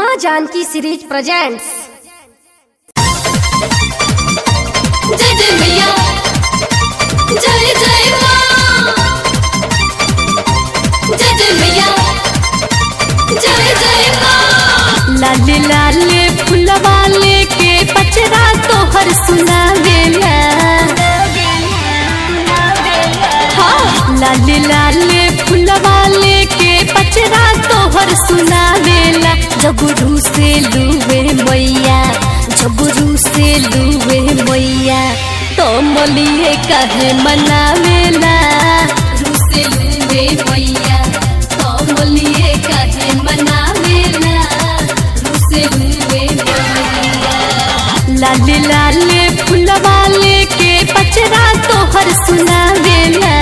माँ Janaki series presents जय जय मैया जय जय माँ जय जय मैया जय जय माँ लाले लाले फुलवा लेके पचरा तोहर सुनावेला हाँ, लाले लाले फुलवा लेके पचरा तोहर सुनावेला जबरू से लुवे मैया जबरू से लुवे मैया तो मलिए कहे मनावेला रूसे लूवे मैया कमलिए कहे मनावेला रूसे लूवे मैया लाले लाले फुलवा लेके पचरा तोहर सुनावेला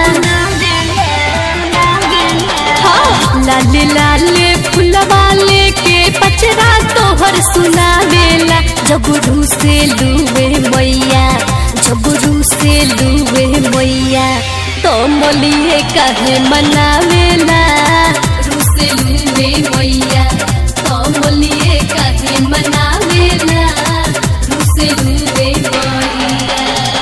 हाँ, लाले लाले फुलवा लेके पचरा तोहर सुनावेला जबरू से लुवे मैया जबरू से लुवे मैया तो मलिए कहे मनावेला रूसे लूवे मैया कमलिए कहे मनावेला रूसे लूवे मैया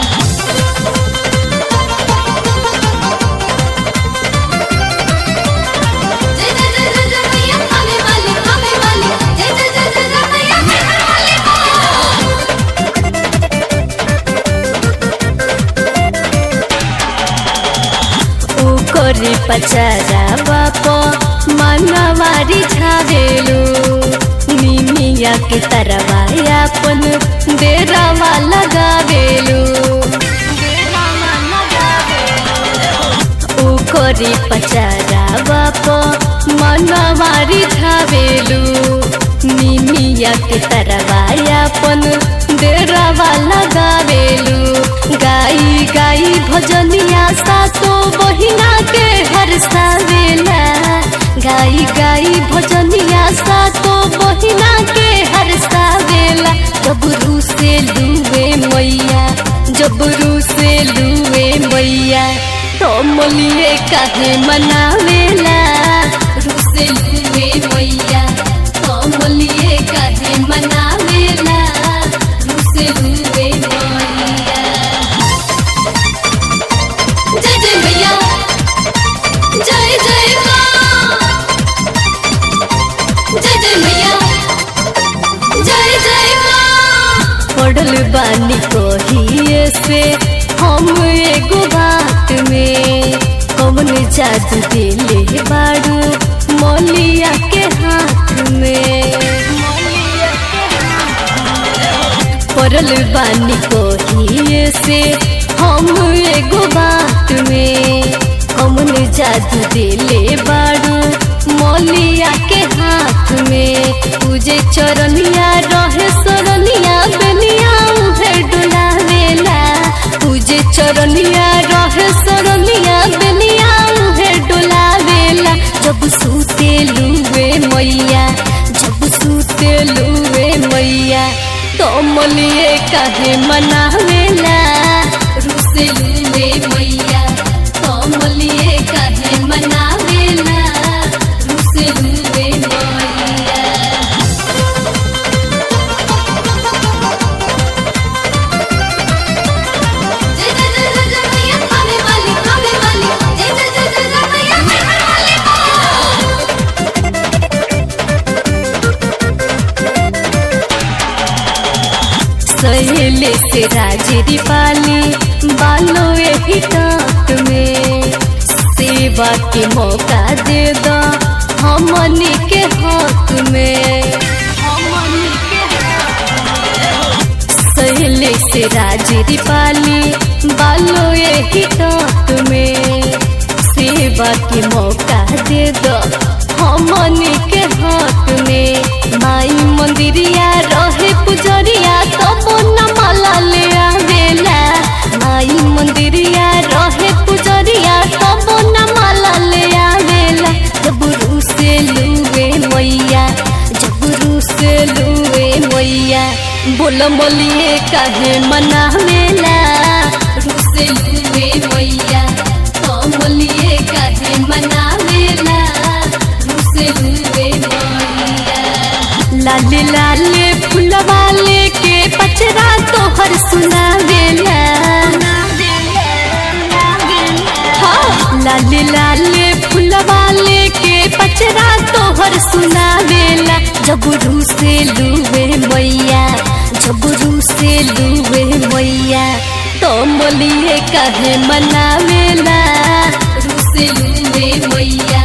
जय जय जय जय जय मैया हमें वाली हमें वाली जय जय जय जय जय मैया हमें वाली ओकरे पचरा बाप मनवारी झावेलु निमिया के तरवाया अपन डेरावा लगावेलु ओकरे पचरा बाप मनवारी झावेलु निमिया के तरवाया अपन डेरावा लगावेलु गाई गाई भजनिया सातो बहिना के हरसावेला गाई गाई भजनिया सातो बहिना के हरसावेला जबरू से लुवे मैया जबरू से लुवे मैया तो मलिए काहे मनावेला रूसे लूवे मैया कमलिए कहे मनावेला रूसे लूवे मैया जय जय मैया जय जय माँ जय जय मैया जय जय माँ पढ़ल बानी कहिए से हम एगो बात में कौन जादू दिले बाड़ू मौलिया के हाथ में पढ़ल बानी कहिए से हम एगो बात में कौन जादू दिले बाड़ू मौलिया के हाथ में पूजे चरनिया रहे सरनिया बेनिया उहे डोलावेला पूजे चरनिया रहे सरनिया बेनिया उहे डोलावेला जब सूते लुवे मैया जब सूते लुवे मैया तो मलिए काहे मनावेला रूसे लूवे मैया कमलिए कहे मनावेला रूसे लूवे मैया जय जय जय जय जय मैया हमें वाली हमें वाली जय जय जय जय जय मैया हमें वाली सहेले से राजरी पाली बालो एही टाट में सेवा के मौका दे दो हमनी के हक में सहेले से राजरी पाली बालो एही टाट में सेवा के मौका दे दो हमनी के हक में माई मंदिरिया रहे पुजरिया तब न माला ले आवेला माई मंदिरिया रहे पुजरिया तब न माला ले आवेला जबरू से लुवे मैया जबरू से लुवे मैया बोल मोलिए काहे मनावेला रूसे लूवे मैया कमलिए कहे मनावेला रूसे लूवे मैया लाले लाले फुलवा लेके पचरा तोहर सुनावेला हाँ, लाले लाले फुलवा लेके पचरा तोहर सुनावेला जबरू से लुवे मैया जबरू से लुवे मैया तो मोलिए कहे मनावेला रू से लुवे मैया